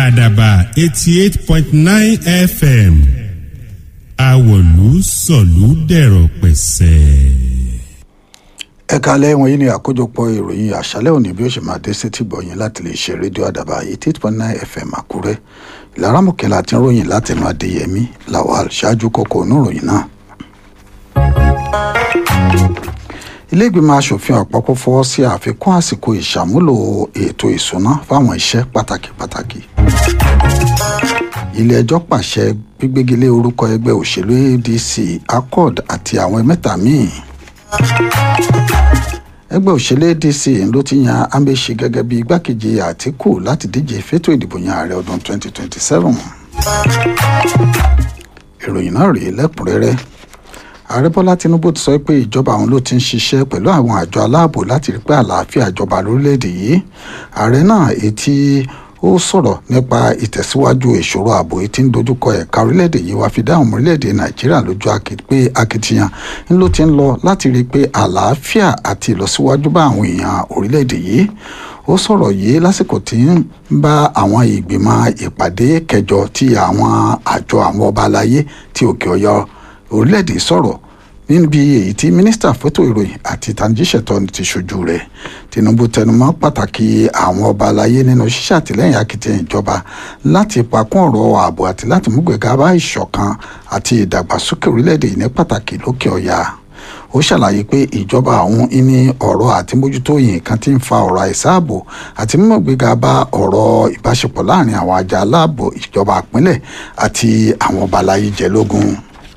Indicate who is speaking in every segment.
Speaker 1: àdàbà eighty eight point nine fm àwọ̀lú sọ̀lú dẹ̀rọ̀ pẹ̀sẹ̀.
Speaker 2: ẹ̀ka lẹ́wọ̀n yìí ni àkójọpọ̀ ìròyìn àṣálẹ̀ òní bí ó ṣe máa dé sétí gbọ̀yìn láti lè ṣe rédíò àdàbà eighty eight point nine fm àkúrẹ́ ìlara mọ̀kẹ́lá ti ń ròyìn látẹnu adéyẹmí lawal ṣáájú kókó oníròyìn náà. ilé ìgbìmọ̀ asòfin àpapọ̀ fọwọ́ sí àfikún àsìkò ìṣàmúlò ètò ìsúná fáwọn iṣẹ́ pàtàkì pàtàkì. ilé ẹjọ́ pàṣẹ gbígbégilé orúkọ ẹgbẹ́ òṣèlú adc accord àti àwọn mẹ́ta míì. ẹgbẹ́ òṣèlú adc ló ti yan amaechi gẹ́gẹ́ bí igbákejì àtìkù láti díje fétò ìdìbò yan ààrẹ ọdún 2027. ìròyìn náà rèé lẹ́kùnrẹ́rẹ́ ààrẹ bọ́lá tinubu ti sọ pé ìjọba àwọn ló ti ń ṣiṣẹ́ pẹ̀lú àwọn àjọ aláàbò láti rí pé àlàáfíà jọba lórílẹ̀‐èdè yìí ààrẹ náà etí ó sọ̀rọ̀ nípa ìtẹ̀síwájú ìṣòro ààbò etí ń dojúkọ ẹ̀ka orílẹ̀‐èdè yìí wá fi dáhùn orílẹ̀‐èdè nàìjíríà lójú pé akitiyan ń ló ti ń lọ láti rí pé àlàáfíà àti ìlọsíwájú bá àwọn èèyàn orílẹ̀‐èdè yìí ó sọ̀rọ̀ yìí lásìkò tí ń bá àwọn ìgbìmọ̀ ìpàdé kẹjọ tí àwọn àjọ àwọn ọba aláyé tí òkè ọ̀yọ́ orílẹ̀-èdè sọ̀rọ̀ níbi èyí tí mínísítà fótó ìròyìn àti ìtànjíṣẹ́tọ́ ti ṣojú rẹ̀ tinubu tẹnumọ́ pàtàkì àwọn ọba aláyé nínú ṣíṣe àtìlẹ́yìn akitiyan ìjọba láti pakún ọ̀rọ̀ ààbò àti láti mú gbẹ̀gà bá ìṣọ̀kan àti ìdàgbàsókè orílẹ̀-èdè yìí ní pàtàkì lókè ọ̀yà ó ṣàlàyé pé ìjọba àwọn ní ọ̀rọ̀ àti mójútó yìí kan ti ń fa ọ̀rọ̀ àìsáàbò àti mímọ̀ gbéga bá ọ̀rọ̀ ìbáṣepọ̀ láàrin àwọn àjà aláàbò ìjọba àpínlẹ̀ àti àwọn ọba aláyé jẹ lógún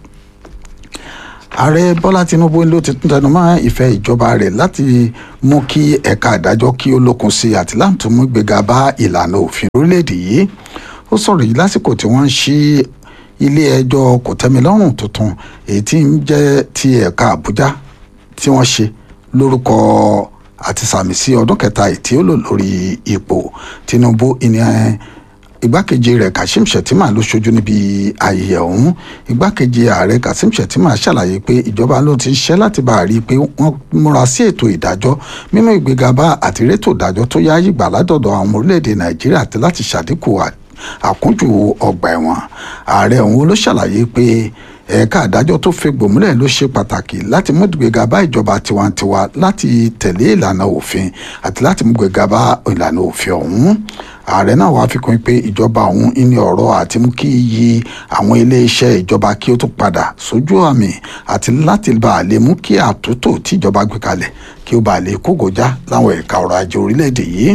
Speaker 2: ààrẹ bọ́lá tinubu ló ti tún tẹnu mọ́ ìfẹ́ ìjọba rẹ̀ láti mú kí ẹ̀ka ìdájọ́ kí ó lókun sí àti láti mú gbéga bá ìlànà òfin orílẹ̀-èdè yìí ó sọ̀rọ̀ yìí lásìkò tí wọ́n ń ṣí ilé ẹjọ́ kòtẹ́milọ́rùn tuntun èyí tí ń jẹ́ ti ẹ̀ka àbújá tí wọ́n ṣe lórúkọ àti sàmì sí ọdún kẹta tí ó lò lórí ipò tinubu ìnìyàn igbákejì rẹ̀ kashim shettima ló ṣojú níbi ayẹyẹ ọ̀hún igbákejì ààrẹ kashim shettima ṣàlàyé pé ìjọba ló ti ṣiṣẹ́ láti bá a rí i pé wọ́n múra sí ètò ìdájọ́ mímú ìgbéga bá àtìrétò ìdájọ́ tó yáyí gbà látọ̀dọ̀ àwọn orílẹ̀-èdè nàìjíríà àti láti ṣàdínkù àkúnjù ọgbà ẹ̀wọ̀n ààrẹ ọ̀hún ló ṣàlàyé pé ẹ̀ka àdájọ́ tó fi gbòmúlẹ̀ ló ṣe pàtàkì láti mú ìgbéga bá ìjọba tiwantiwa láti tẹ̀lé ìlànà òfin àti láti mú ìgbéga bá ìlànà òfin ọ̀hún ààrẹ náà wàá fi kún pé ìjọba ọ̀hún ní ọ̀rọ̀ àti mú kí iyì àwọn iléeṣẹ́ ìjọba kí ó tún padà sójú àmì àti láti bá a lè mú kí àtúntò tí ìjọba gbé kalẹ̀ kí ó bá a lè kógojá láwọn ẹ̀ka ọrọ̀ ajé orílẹ̀-èdè yìí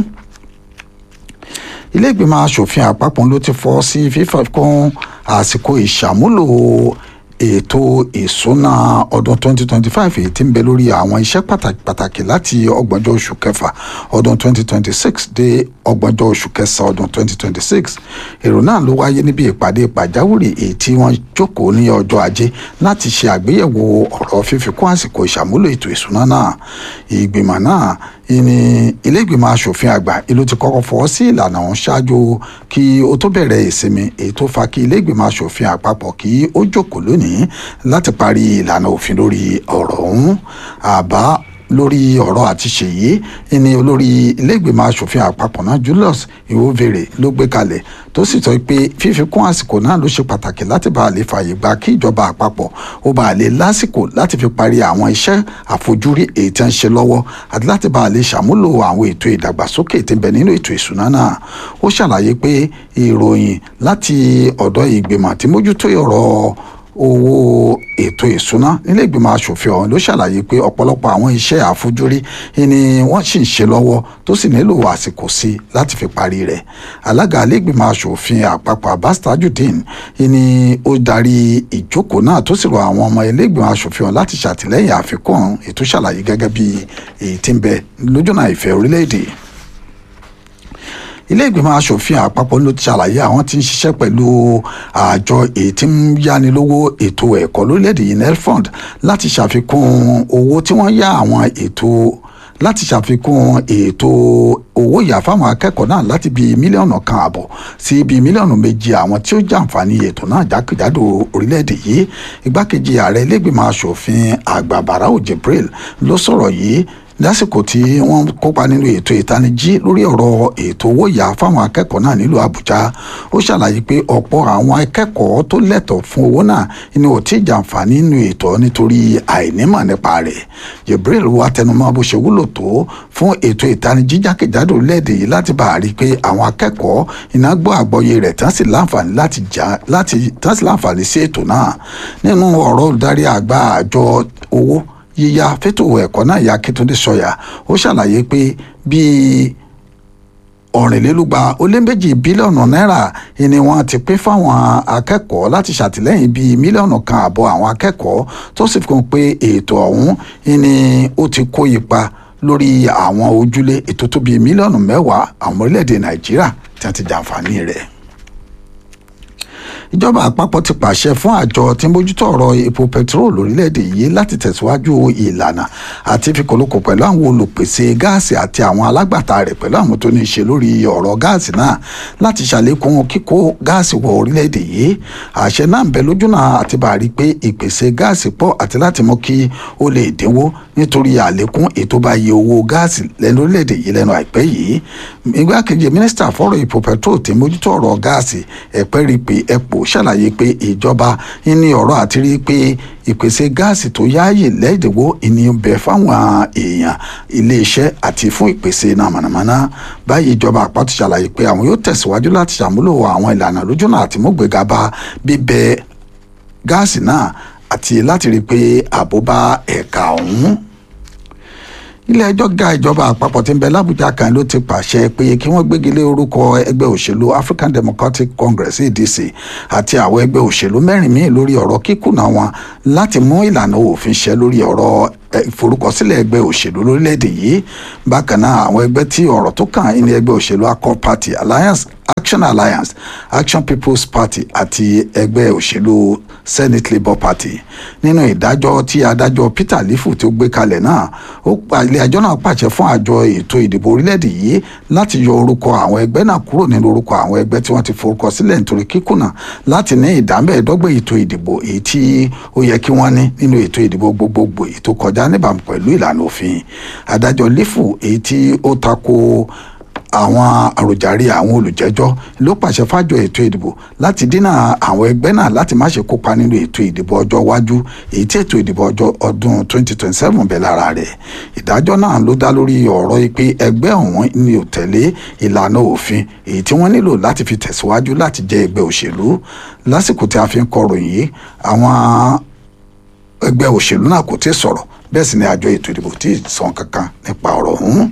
Speaker 2: ilé ìgbìmọ̀ asòfin àpapọ̀ ló ti fọ́ sí fífọ́ àsìkò ìṣàmúlò ètò ìsúná ọdún 2025 èyí tí ń bẹ lórí àwọn iṣẹ́ pàtàkì pàtàkì láti ọgbọ̀njọ́ oṣù kẹfà ọdún 2026 dé ọgbọ̀njọ́ oṣù kẹsàn ọdún 2026 èrò náà ló wáyé níbi ìpàdé pàjáwìrì èyí tí wọ́n jókòó ní ọjọ́ ajé láti ṣe àgbéyẹ̀wò ọ̀rọ̀ fífikún àsìkò ìṣàmúlò ètò ìsúná náà ìgbìmọ̀ náà ìní ilé ìgbìmọ̀ asòfin àgbà ìlú ti kọ́kọ́ fọwọ́ sí ìlànà ọ̀hún ṣáájú kí ó tó bẹ̀rẹ̀ ìsinmi èyí tó fa kí ilé ìgbìmọ̀ asòfin àpapọ̀ kí ó jókòó lónìí láti parí ìlànà òfin lórí ọ̀rọ̀ ọ̀hún àbá lórí ọ̀rọ̀ àti ṣèyí ìní olórí ilé ìgbìmọ̀ asòfin àpapọ̀ náà Julius Iwovere ló gbé kalẹ̀ tó sì sọ pé fífikún àsìkò náà ló ṣe pàtàkì láti bá a lè fààyè gba kí ìjọba àpapọ̀ ó bá a lè lásìkò láti fi parí àwọn iṣẹ́ àfojúrí èyí tí wọ́n ń ṣe lọ́wọ́ àti láti bá a lè ṣàmúlò àwọn ètò ìdàgbàsókè tí ń bẹ nínú ètò ìṣúná náà ó ṣàlàyé pé ìròyìn láti ọ̀dọ̀ ìgbìmọ̀ tí mójútó ọ̀rọ̀ owó ètò ìsúná nílé ìgbìmọ̀ asòfin ọ̀hún ló ṣàlàyé pé ọ̀pọ̀lọpọ̀ àwọn iṣẹ́ àfojúrí ni wọ́n sì ń ṣe lọ́wọ́ tó sì nílò àsìkò sí láti fi parí rẹ̀ alága ilé ìgbìmọ̀ asòfin àpapọ̀ Abbas Tajudeen ni ó darí ìjókòó náà tó sì rọ àwọn ọmọ ilé ìgbìmọ̀ asòfin ọ̀hún láti ṣàtìlẹ́yìn àfikún ètò ṣàlàyé gẹ́gẹ́ bí èyí tí ń bẹ lójúnà ìfẹ́ orílẹ̀-èdè ilé ìgbìmọ̀ asòfin àpapọ̀ ló ti ṣàlàyé àwọn tí ń ṣiṣẹ́ pẹ̀lú àjọ èyí tí ń yánilówó ètò ẹ̀kọ́ lórílẹ̀‐èdè yìí nelfund láti ṣàfikún owó tí wọ́n yá àwọn ètò láti ṣàfikún ètò owó ìyá fáwọn akẹ́kọ̀ọ́ náà láti bíi mílíọ̀nù kan àbọ̀ sí bíi mílíọ̀nù méjì àwọn tí ó jàǹfààní ètò náà jákèjádò orílẹ̀-èdè yìí igbákejì ààrẹ ilégbèmọ̀ asòfin àgbà barau jibril ló sọ̀rọ̀ yìí lásìkò tí wọ́n kópa nínú ètò ìtanijí lórí ọ̀rọ̀ ètò owó ìyá fáwọn akẹ́kọ̀ọ́ náà nílùú àbújá ó ṣàlàyé pé ọ̀pọ̀ àwọn akẹ́kọ̀ọ́ tó lẹ́tọ̀ọ́ fún owó náà ni ò tí ì jàǹfààní nínú ètò nítorí àìnímọ̀ nípa rẹ̀ jibril wa tẹnumọ́ bó ṣe wúlò tó fún ètò ìtanijí jákèjádò lẹ́ẹ̀dẹ̀ yìí láti bá a rí i pé àwọn akẹ́kọ̀ọ́ iná gbọ́ àgbọ́yé rẹ̀ tán sì láǹfààní láti já láti tán sì láǹfààní sí ètò náà nínú ọ̀rọ̀ olùdarí àgbà àjọ owó yíyá fẹ́tò ẹ̀kọ́ náà ya Akíntúndé Sọ̀yà ó ṣàlàyé pé bíi ọ̀rìnlélúgba ó lé méjì bílíọ̀nù náírà ni wọ́n ti pín fáwọn akẹ́kọ̀ọ́ láti ṣàtìlẹ́yìn bíi mílíọ̀nù kan àbọ̀ àwọn akẹ́kọ̀ọ́ tó sì fi kún pé ètò ọ̀hún ni ó ti kó ipa lórí àwọn ojúlé ètò tó bíi mílíọ̀nù mẹ́wàá àwọn orílẹ̀-èdè Nàìjíríà tí wọ́n ti jàǹfààní rẹ̀ ìjọba àpapọ̀ ti pàṣẹ fún àjọ tí ń bójútó ọ̀rọ̀ epo pẹtiró lórílẹ̀‐èdè yìí láti tẹ̀síwájú ìlànà àti ìfikùnlukù pẹ̀lú àwọn olùpèsè gáàsì àti àwọn alágbàtà rẹ̀ pẹ̀lú àwọn tó ní í ṣe lórí ọ̀rọ̀ gáàsì náà láti ṣàlékún kíkó gáàsì wọ orílẹ̀‐èdè yìí àṣẹ náà ń bẹ lójúnà àti bá rí pé ìpèsè gáàsì pọ̀ àti láti mú kí ó lè dínwó nítorí àlékún ètò bá iye owó gáàsì lẹ́nu orílẹ̀‐èdè yìí lẹ́nu àìpẹ́ yìí igbákejì mínísítà fọ́rọ̀ epo pẹtrol tí mójútó ọ̀rọ̀ gáàsì ẹ̀pẹ́ rí pé epo ṣàlàyé pé ìjọba ní ọ̀rọ̀ àti rí pé ìpèsè gáàsì tó yáàyè lẹ́ẹ̀dẹ̀wó ènìyàn bẹ̀ fáwọn èèyàn iléeṣẹ́ àti fún ìpèsè náà mọ̀nàmọ́ná báyìí ìjọba àpapọ̀ ṣàlàyé pé àwọn yóò tẹ̀síwájú láti ṣàmúlò àwọn ìlànà lójúnà àti mọ́gbẹ́gà bá bíbẹ gáàsì náà àti láti rí i pé ààbò bá ẹ̀ka ọ̀hún ilé ẹjọ́ ga ìjọba àpapọ̀ tí ń bẹ lábújá kan ló ti pàṣẹ pé kí wọ́n gbégi lé orúkọ ẹgbẹ́ òṣèlú African Democratic Congress ADC àti àwọn ẹgbẹ́ òṣèlú mẹ́rin míì lórí ọ̀rọ̀ kíkùnà wọn láti mú ìlànà òfin ṣẹ lórí ọ̀rọ̀ ìforúkọsílẹ̀ ẹgbẹ́ òṣèlú lórílẹ̀‐èdè yìí bákan náà àwọn ẹgbẹ́ tí ọ̀rọ̀ tó kàn ní ẹgbẹ́ òṣèlú Accord Party Alliance Action Alliance Action People's Party àti ẹgbẹ́ òṣèlú Senate Labour Party nínú ìdájọ́ tí adájọ́ Peter Lifu tó gbé kalẹ̀ náà ó pa ilé ẹjọ́ náà pàṣẹ fún àjọ ètò ìdìbò orílẹ̀-èdè yìí láti yọ orúkọ àwọn ẹgbẹ́ náà kúrò nínú orúkọ àwọn ẹgbẹ́ tí wọ́n ti forúkọ sílẹ̀ nítorí kíkùnà láti ní ìdámẹ́ẹ̀ẹ́dọ́gbẹ̀ ètò ìdìbò èyí tí ó yẹ kí wọ́n ní nínú ètò ìdìbò gbogbogbò ètò kọjá níbàámu pẹ̀lú ìlànà òfin adájọ́ Lifu èyí tí ó tako àwọn àròjàre àwọn olùjẹ́jọ́ ló pàṣẹ fájọ ètò ìdìbò láti dínà àwọn ẹgbẹ́ náà láti má ṣe kópa nínú ètò ìdìbò ọjọ́ iwájú èyí tí ètò ìdìbò ọjọ́ ọdún 2027 bẹ̀ lára rẹ̀ ìdájọ́ náà ló dá lórí ọ̀rọ̀ pé ẹgbẹ́ ọ̀hún ni ò tẹ̀lé ìlànà òfin èyí tí wọ́n nílò láti fi tẹ̀síwájú láti jẹ́ ẹgbẹ́ òṣèlú lásìkò tí a fi ń kọròyìn yìí àwọn ẹgbẹ́ òṣèlú náà kò tí ì sọ̀rọ̀ bẹ́ẹ̀ sì ni àjọ ètò ìdìbò tí ì sọ kankan nípa ọ̀rọ̀ ọ̀hún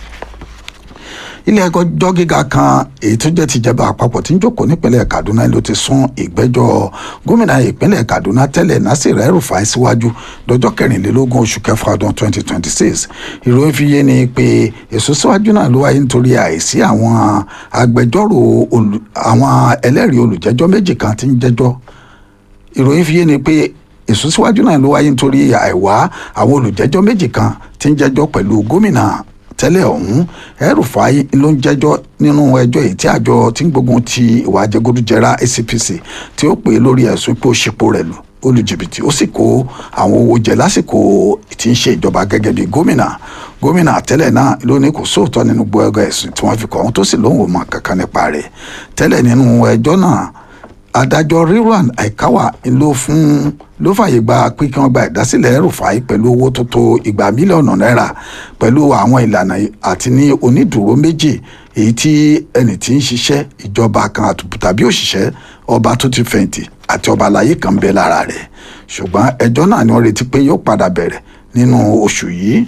Speaker 2: ilé ẹjọ́ gíga kan èyí tó jẹ́ tìjọba àpapọ̀ tí ń jókòó nípínlẹ̀ Kaduna ló ti sún ìgbẹ́jọ́ gómìnà ìpínlẹ̀ Kaduna tẹ́lẹ̀ Nasir El-Rufai síwájú lọ́jọ́ kẹrìnlélógún oṣù kẹfà ọdún 2026 ìròyìn fi yé ni pé èso síwájú náà ló wáyé nítorí àìsí àwọn agbẹjọ́rò àwọn ẹlẹ́rìí olùjẹ́jọ́ méjì kan tí ń jẹ́jọ́ ìròyìn fi yé ni pé èso síwájú náà ló wáyé nítorí àìwá àwọn olùjẹ́jọ́ méjì kan tí ń jẹ́jọ́ pẹ̀lú gómìnà tẹ́lẹ̀ ọ̀hún El-Rufai ló ń jẹ́jọ́ nínú ẹjọ́ èyí tí àjọ tí ń gbógun ti ìwà àjẹgúdújẹrá ACPC tí ó pè lórí ẹ̀sùn pé ó ṣepò rẹ̀ lù olùjìbìtì ó sì kó àwọn owó jẹ lásìkò tí ń ṣe ìjọba gẹ́gẹ́ bí gómìnà gómìnà tẹ́lẹ̀ náà ló ní kò sóòótọ́ nínú gbogbo ẹ̀sùn tí wọ́n fi kọ́ ohun tó sì lóun ò mọ̀ kankan nípa rẹ̀ tẹ́lẹ̀ nínú ẹjọ́ náà adájọ́ Rilwan Aikawa ló fún ló fàyè gba pé kí wọ́n gba ìdásílẹ̀ El-Rufai pẹ̀lú owó tó tó igba mílíọ̀nù náírà pẹ̀lú àwọn ìlànà àti ní onídùúró méjì èyí tí ẹni tí ń ṣiṣẹ́ ìjọba kan tàbí òṣìṣẹ́ ọba tó ti fẹ̀yìntì àti ọba aláyé kan bẹ lára rẹ̀ ṣùgbọ́n ẹjọ́ náà ni wọ́n retí pé yóò padà bẹ̀rẹ̀ nínú oṣù yìí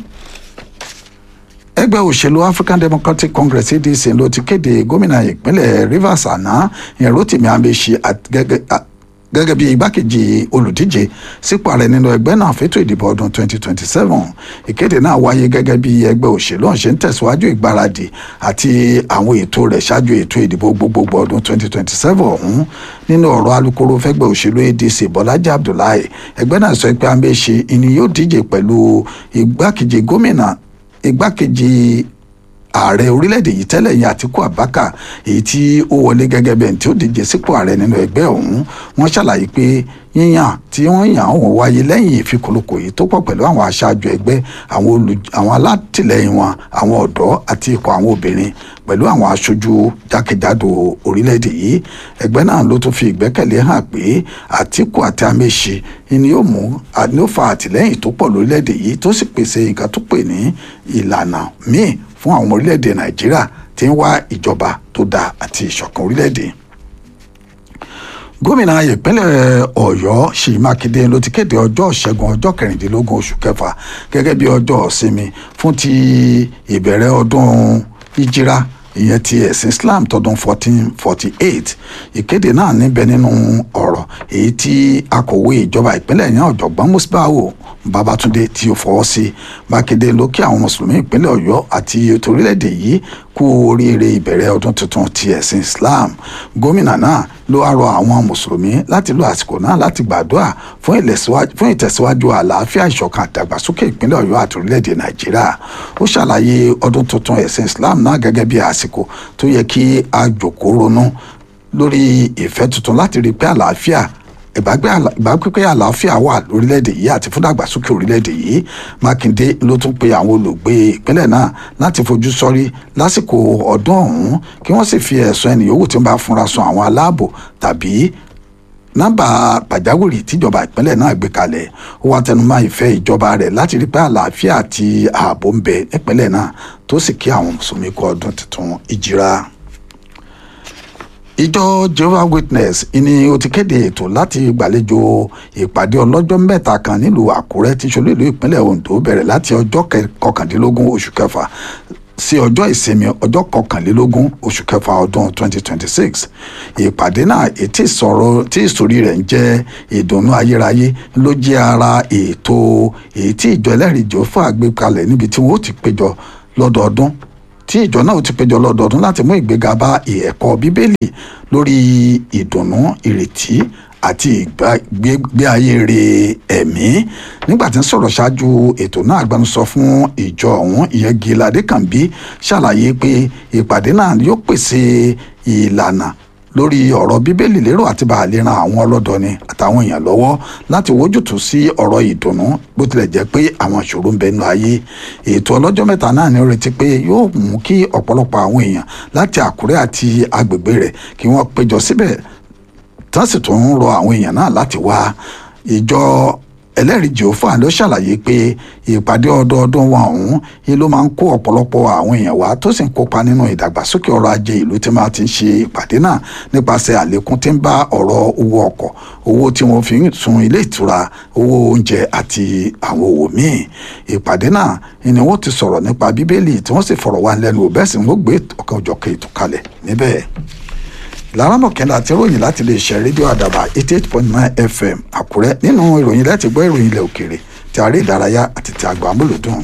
Speaker 2: ẹgbẹ́ òṣèlú African Democratic Congress ADC ló ti kéde gómìnà ìpínlẹ̀ Rivers àná ìyẹn Rotimi Amechi gẹ́gẹ́ bí igbákejì olùdíje sípò ààrẹ nínú ẹgbẹ́ náà fẹ́tò ìdìbò ọdún 2027 ìkéde náà wáyé gẹ́gẹ́ bí ẹgbẹ́ òṣèlú ọ̀hún ṣe ń tẹ̀síwájú ìgbáradì àti àwọn ètò rẹ̀ ṣáájú ètò ìdìbò gbogbogbò ọdún 2027 ọ̀hún nínú ọ̀rọ̀ alukoro fẹ́gbẹ́ òṣèlú ADC Bọ́lájí Abdullahi ẹgbẹ́ náà sọ pé Amechi ni yóò díje pẹ̀lú igbákejì gómìnà igbákejì ààrẹ orílẹ̀-èdè yìí tẹ́lẹ̀ yẹn àtìkú abaka èyí tí ó wọlé gẹ́gẹ́ bẹ́ẹ̀ tí ó díje sípò ààrẹ nínú ẹgbẹ́ ọ̀hún wọ́n ṣàlàyé pé yíyàn tí wọ́n yàn wọ́n wáyé lẹ́yìn ìfikùnlukù yìí tó pọ̀ pẹ̀lú àwọn aṣáájú ẹgbẹ́ àwọn alátìlẹyìn wọn àwọn ọ̀dọ́ àti ikọ̀ àwọn obìnrin pẹ̀lú àwọn aṣojú jákèjádò orílẹ̀-èdè yìí ẹgbẹ́ náà ló tún fi ìgbẹ́kẹ̀lé hàn pé àtìkù àti amẹ́ṣe ni yóò mú ni ó fa àtìlẹ́yìn tó pọ̀ lórílẹ̀-èdè yìí tó sì pèsè nǹkan tó pè ní ìlànà míì fún àwọn ọmọ orílẹ̀-èdè nàìjíríà tí ń wá ìjọba tó dáa àti ìṣọ̀kan orílẹ̀-èdè gómìnà ìpínlẹ̀ ọ̀yọ́ ṣèyí mákindé ló ti kéde ọjọ́ ìṣẹ́gun ọjọ́ kẹrìndínlógún oṣù kẹfà gẹ́gẹ́ bí ọjọ́ ìsinmi fún ti ìbẹ̀rẹ̀ ọdún ìjírá ìyẹn ti ẹ̀sìn islam tọdún fourteen forty eight ìkéde náà níbẹ̀ nínú ọ̀rọ̀ èyí tí akọ̀wé ìjọba ìpínlẹ̀ yẹn ọ̀jọ̀gbọ́n musbawo babatunde tí ó fọwọ́ sí mákindé ló kí àwọn mùsùlùmí ìpínlẹ̀ ọ̀yọ́ àti ètò orílẹ̀-èdè yìí kú oríire ìbẹ̀rẹ̀ ọdún tuntun ti ẹ̀sìn islam gómìnà náà ló wá rọ àwọn mùsùlùmí láti lo àsìkò náà láti gbàdúrà fún ìtẹ̀síwájú àlàáfíà ìṣọ̀kan àdàgbàsókè ìpínlẹ̀ ọ̀yọ́ àti orílẹ̀-èdè nàìjíríà ó ṣàlàyé ọdún tuntun ẹ̀sìn islam náà gẹ́gẹ́ bí àsìkò tó yẹ kí a jòkó ronú lórí ìfẹ́ tuntun láti rí pé àlàáfíà ìbápẹ́pẹ́ àlàáfíà wà lórílẹ̀‐èdè yìí àti fún dàgbàsókè orílẹ̀‐èdè yìí mákindé ló tún pe àwọn olùgbé ìpínlẹ̀ náà láti fojú sọ́rí lásìkò ọdún ọ̀hún kí wọ́n sì fi ẹ̀sùn ẹnì yòówù tí wọ́n bá fúnra sùn àwọn aláàbò tàbí nọ́mbà pàjáwìrì tíjọba ìpínlẹ̀ náà gbé kalẹ̀ ó wá tẹnumọ́ ìfẹ́ ìjọba rẹ̀ láti rí pé àlàáfíà àti ààbò ń bẹ nípínlẹ̀ náà tó sì kí àwọn mùsùlùmí kú ọdún tuntun ìjìrá ìjọ jehovah witness ni ó ti kéde ètò láti gbàlejò ìpàdé ọlọ́jọ́ mẹ́ta kan nílùú àkúrẹ́ tí ṣolú ìlú ìpínlẹ̀ ondo bẹ̀rẹ̀ láti ọjọ́ kọkàndínlógún oṣù kẹfà sí ọjọ́ ìsinmi ọjọ́ kọkànlélógún oṣù kẹfà ọdún 2026 ìpàdé náà ètí ìsọ̀rọ̀ tí ìsòrí rẹ̀ ń jẹ́ ìdùnnú ayérayé ló jẹ́ ara ètò èyí tí ìjọ ẹlẹ́rìí jòfà gbé kalẹ̀ níbi tí wọ́n ó ti péjọ lọ́dọọdún tí ìjọ náà ti péjọ lọ́dọọdún láti mú ìgbéga bá ẹ̀kọ́ bíbélì lórí ìdùnnú ìrètí àti ìgbé ayé rẹ̀ ẹ̀mí nígbà tí ń sọ̀rọ̀ ṣáájú ètò náà agbẹnusọ fún ìjọ ọ̀hún ìyẹn gíladé kànbí ṣàlàyé pé ìpàdé náà yóò pèsè ìlànà lórí ọ̀rọ̀ bíbélì lérò àti bá a lè ran àwọn ọlọ́dọni àtàwọn èèyàn lọ́wọ́ láti wójútùú sí ọ̀rọ̀ ìdùnnú bó tilẹ̀ jẹ́ pé àwọn ìṣòro ń bẹ nínú ayé ètò ọlọ́jọ́ mẹ́ta náà ni ó retí pé yóò mú kí ọ̀pọ̀lọpọ̀ àwọn èèyàn láti àkúrẹ́ àti agbègbè rẹ̀ kí wọ́n péjọ síbẹ̀ tán sì tún ń rọ àwọn èèyàn náà láti wá ìjọ ẹlẹ́rìí jehova ló ṣàlàyé pé ìpàdé ọdọọdún wọn ọ̀hún yìí ló máa ń kó ọ̀pọ̀lọpọ̀ àwọn èèyàn wá tó sì ń kópa nínú ìdàgbàsókè ọrọ̀ ajé ìlú tí máa ti ń ṣe ìpàdé náà nípasẹ̀ àlékún tí ń bá ọ̀rọ̀ owó ọkọ̀ owó tí wọ́n fi ń sun ilé ìtura owó oúnjẹ àti àwọn òwò míì ìpàdé náà ni wọ́n ti sọ̀rọ̀ nípa bíbélì tí wọ́n sì fọ̀rọ̀ wá lẹ́nu bẹ́ẹ̀ sì ń gbé ọ̀kan òjọ̀kan ètò kalẹ̀ níbẹ̀ lárámọ̀kẹ́lá àti ìròyìn láti lè ṣe rédíò àdàbà eighty eight point nine fm àkúrẹ́ nínú ìròyìn láti gbọ́ ìròyìn ilẹ̀ òkèèrè ti àárẹ̀ ìdárayá àti ti àgbà amúlòdùn.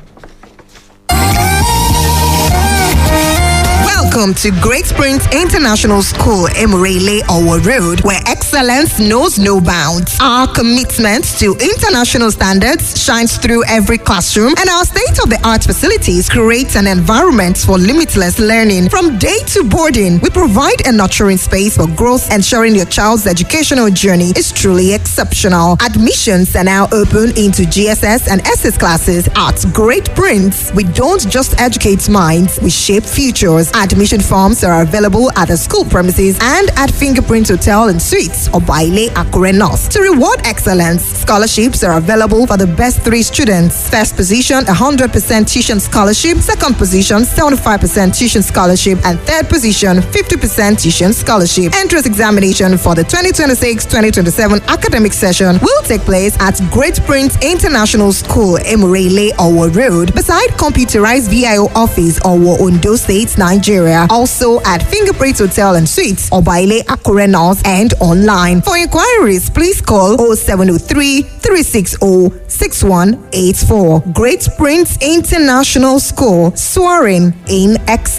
Speaker 3: Welcome to Great Springs International School, Emirele Owo Road, where excellence knows no bounds. Our commitment to international standards shines through every classroom, and our state of the art facilities create an environment for limitless learning. From day to boarding, we provide a nurturing space for growth, ensuring your child's educational journey is truly exceptional. Admissions are now open into GSS and SS classes at Great Prince. We don't just educate minds, we shape futures. Admission forms are available at the school premises and at Fingerprint Hotel and Suites or Baile Akure North. To reward excellence, scholarships are available for the best three students. First position, 100% tuition scholarship. Second position, 75% tuition scholarship. And third position, 50% tuition scholarship. Entrance examination for the 2026-2027 academic session will take place at Great Prince International School, Emurele, Owo Road, beside computerized VIO office, Owo, Ondo State, Nigeria. Also at Fingerprint Hotel and Suites, Obaile Akure North, and online. For inquiries, please call 0703 360 6184. Great Prince International School, soaring in excellence.